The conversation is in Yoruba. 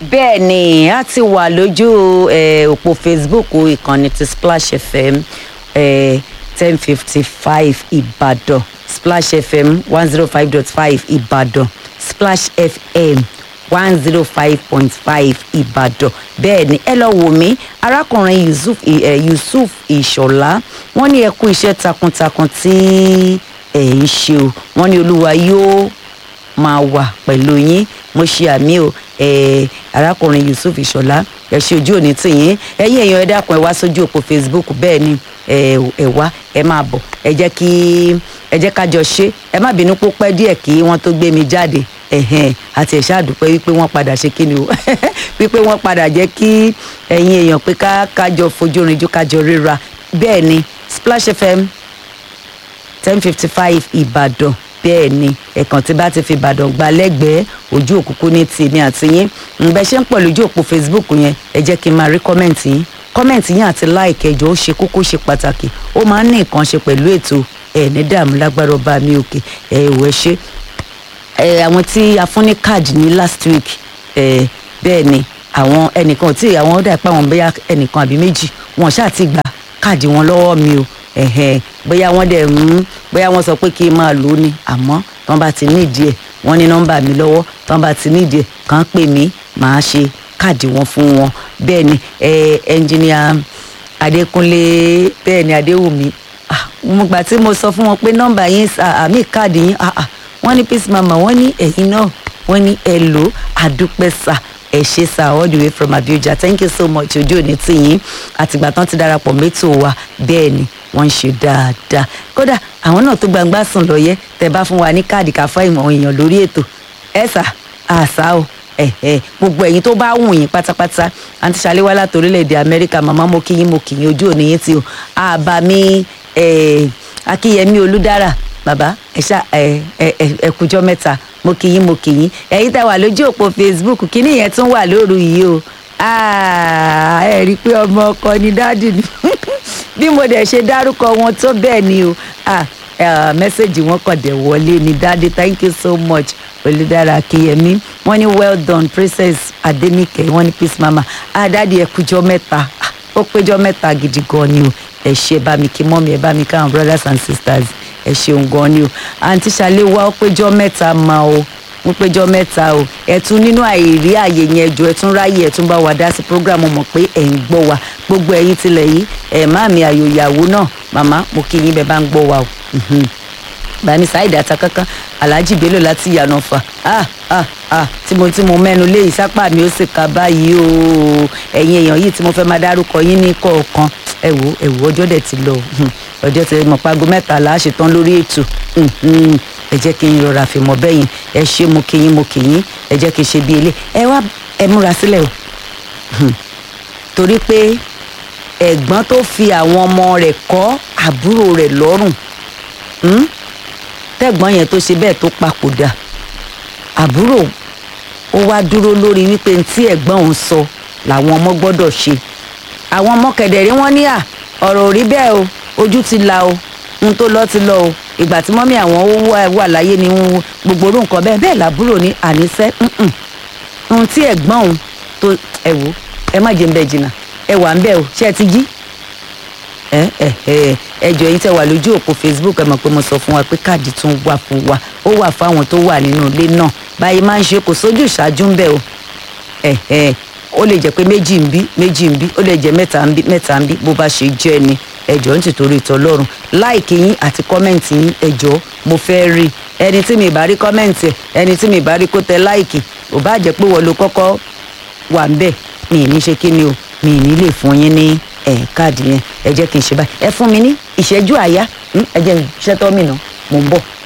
bẹ́ẹ̀ ni a ti wà lójú eh, òpó facebook ìkànnì ti splash fm ten fifty five ìbàdàn splash fm one zero five dot five ìbàdàn splash fm one zero five point five ìbàdàn bẹ́ẹ̀ ni ẹ lọ wò mí arákùnrin yusuf eh, yusuf ìṣọ̀lá wọ́n ní ẹ kú iṣẹ́ takuntakun tí ẹ̀ ń ṣe o wọ́n ní olúwa yóò máa wà pẹ̀lú yín mo ṣe àmì o eh, arákùnrin yusuf ìṣọ̀lá ẹ ṣe ojú òní tìyín ẹ̀yin èèyàn ẹ dákun ẹ wá sójú òpó facebook bẹ́ẹ̀ ni ẹ ẹ wá ẹ máa bọ̀ ẹ jẹ́ kí ẹ jẹ́ ká jọ ṣe ẹ má bínú pó pẹ́ díẹ̀ kí wọ́n tó gbé mi jáde ẹ̀hẹ̀n àti ẹ̀ṣá àdúpẹ́ wípé wọ́n padà ṣe kí ni o wípé wọ́n padà jẹ́ kí ẹ̀yin èèyàn pé ká kájọ fojú rinjú kájọ ríra bẹ́ẹ̀ ni splash fm ten fifty five ìbàdàn bẹ́ẹ̀ ni ẹ̀kan tí bá ti fi ìbàdàn gba lẹ́gbẹ̀ẹ́ ojú òkùnkùn ní tèmi àti yín ǹbẹ ṣe ń pọ̀ lójú òpó facebook yẹn ẹ jẹ́ kí n máa rí kọ́mẹ̀ntì yín kọ́mẹ̀ntì yín àti láìkì ẹjọ́ ó ṣe kókó ṣe pàtàkì ó máa ń ní nǹkan ṣe pẹ̀lú ètò ẹ̀ ní dààmú lágbára ọba mi òkè ẹ̀ ìwọ ẹ ṣe ẹ̀ àwọn tí a fún ní káàdì ní last week ẹ̀ bẹ́ẹ̀ ni àwọn ẹnìkan tí àwọn ọ̀dà ìpá wọn bóyá ẹnìkan àbí méjì wọn ṣáà ti gba káàdì wọn lọ́wọ́ mi o ẹ̀hẹ̀n bóyá wọ́n dẹ̀ ń bóyá wọ́n sọ pé kí n máa lò ó ni àmọ́ tán bá ti nídìí ẹ̀ wọ́n ní nọ́mbà mi lọ́wọ́ tán bá ti nídìí ẹ̀ kàn pè mí màá ṣe káàdì wọn fún wọn bẹ́ẹ̀ ni ẹnjìníà adékúnlé bẹ́ẹ̀ ni adéwùmí mo gbà tí mo sọ fún wọn pé nọ́mbà yín àmì káàdì yín wọ́n ní peace mama wọ́n ní ẹ̀yin náà wọ́n ní ẹ lò àdúpẹ́ sà ẹ ṣe sá all the way from abuja thank you so much ojú òní tì yín àtìgbà tán ti darapọ̀ mẹ́tò wa bẹ́ẹ̀ ni wọ́n ń ṣe dáadáa kódà àwọn náà tó gbangba sùn lọ́yẹ́ tẹ bá fún wa ní káàdì ká fún ìmọ̀ èèyàn lórí ètò ẹ sà àṣà o ẹ̀ẹ́ gbogbo ẹ̀yin tó bá wù yín pátápátá àǹtí ṣàléwá láti orílẹ̀-èdè amẹ́ríkà màmá mo kí yín mo kì yín ojú òní yín tí o àbámi akíyẹmí olúdára bàbá ẹ ṣá ẹ ẹ ẹ kújọ mẹ́ta mo kì yín mo kì yín ẹ̀yin tá wà lójú òpó facebook kíní yẹn tún wà lóru yìí o ẹ rí i pé ọmọ ọkọ ni dáàdì ni bí mo dẹ̀ ṣe dárúkọ wọn tó bẹ́ẹ̀ ni o mẹ́sẹ̀gì wọn kàn dẹ̀ wọlé ni dáàdì thank you so much olùdára akíyẹmí wọ́n ní well done princess adenike wọ́n ní peace mama dáàdì ẹ kújọ mẹ́ta ó péjọ mẹ́ta gidi gan ni o ẹ ṣe bá mi kí mọ́mi ẹ bá mi káwọn brothers and sisters ẹ ṣeun gan ni o àǹtí ṣàléwá ó péjọ mẹ́ta ma o mo péjọ mẹ́ta o ẹ̀tún nínú àìrí àyè yẹn jọ ẹ̀tún ráyè ẹ̀tún bá wa dá sí program mọ̀ pé ẹ̀ ń gbọ́ wa gbogbo ẹ̀yin tilẹ̀ yìí ẹ̀ má mi àyò ìyàwó náà màmá mo kí yín bẹ́ẹ̀ bá ń gbọ́ wa o bani saheed atakankan alhaji bello láti yànnà fà ah ah ah tí mo tí mo mẹ́nu lé ìsápá mi ó sì ka báyìí o ẹ̀yin èèyàn yìí tí mo fẹ́ máa dárúkọ yín ní kọ̀ọ̀kan ẹ wò ẹ wò ọjọ́ dẹ̀ ti lọ ọjọ́ ti mọ̀ pago mẹ́tàlá ṣetán lórí ètò ẹ jẹ́ kí n rọra fi mọ̀ bẹ́yìn ẹ ṣe mo kí yín mo kí yín ẹ jẹ́ kí n ṣe bí ilé ẹ wá ẹ múra sílẹ̀ o torí pé ẹ̀gbọ́n tó fi àwọn ọmọ rẹ̀ kọ́ àbúrò rẹ̀ lọ́rùn tẹ́gbọ́n yẹn tó ṣe bẹ́ẹ̀ tó papòdà àbúrò ó wá dúró lórí wípé tí ẹ̀gbọ́n òun sọ làwọn ọmọ gbọ́dọ̀ ṣe àwọn ọmọ kẹ̀dẹ̀rí wọn ní à ọ̀rọ̀ ò rí bẹ́ẹ̀ o ojú ti la o ohun tó lọ ti lọ o ìgbà tí mọ́mí àwọn wà láyé ni gbogbo orú nǹkan bẹ́ẹ̀ bẹ́ẹ̀ làbúrò ní àníṣẹ́ ohun tí ẹ̀gbọ́n òun tó ẹ wò ẹ má jẹ́ ń bẹ jìnnà ẹ wà ń bẹ o ṣé ẹ ti jí ẹ ẹ ẹ ẹjọ yín tẹ wà lójú òpó facebook ẹ mọ̀ pé mo sọ fún wa pé káàdì tún wà fún wa ó wà fáwọn tó wà nínú ilé náà báyìí máa ń ṣe kò sójú ìṣáájú ń bẹ o ẹ ẹ ó lè jẹ́ pé méjì ń bí méjì ń bí ó lè jẹ́ mẹ́ta ń bí mẹ́ta ń bí bó bá ṣe jẹ́ ni ẹjọ ń tìtorí ìtọlọ́run láìkì yín àti kọ́mẹ̀ǹtì yín ẹjọ mo fẹ́ rí ẹni tí mi bá rí kọ́mẹ̀ǹtì ẹni tí mi bá rí kó tẹ láìkì ò bá jẹ́ pé wọ́n ló kọ́kọ́ wà ń bẹ̀ mi ì ní ṣe kí ni o mi ì ní lè fún yín ní ẹ káàdì yẹn ẹ jẹ́ kí n ṣe báyìí ẹ fún mi ní ìṣẹ́jú àyá ẹ jẹ́ ìṣẹ́tọ́ mi nà mò ń bọ̀.